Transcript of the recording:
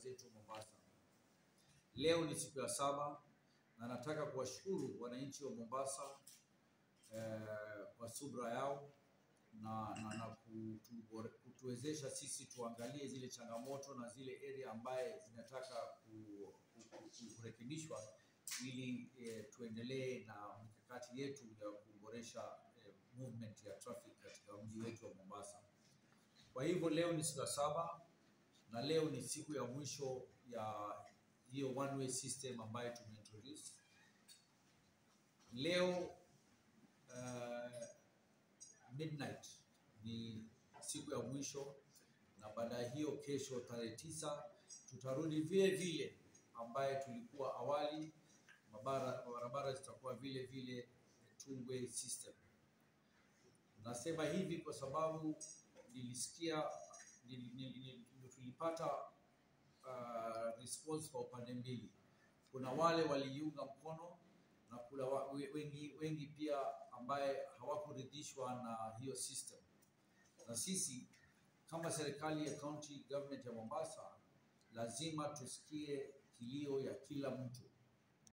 yetu Mombasa. Leo ni siku ya saba na nataka kuwashukuru wananchi wa Mombasa eh, kwa subra yao na, na, na kutu, kutuwezesha sisi tuangalie zile changamoto na zile area ambaye zinataka ku- ku- ku- kurekebishwa ili eh, tuendelee na mikakati yetu ya kuboresha eh, movement ya traffic katika mji wetu wa Mombasa. Kwa hivyo leo ni siku ya saba na leo ni siku ya mwisho ya hiyo one way system ambayo tumeintroduce. Leo uh, midnight ni siku ya mwisho, na baada ya hiyo, kesho tarehe tisa tutarudi vile vile ambaye tulikuwa awali. Mabara- Barabara zitakuwa vile vile two way system. Nasema hivi kwa sababu nilisikia nili- nili- nili- tulipata uh, response kwa upande mbili. Kuna wale waliiunga mkono na kuna wa- we- wengi, wengi pia ambaye hawakuridhishwa na hiyo system, na sisi kama serikali ya county government ya Mombasa lazima tusikie kilio ya kila mtu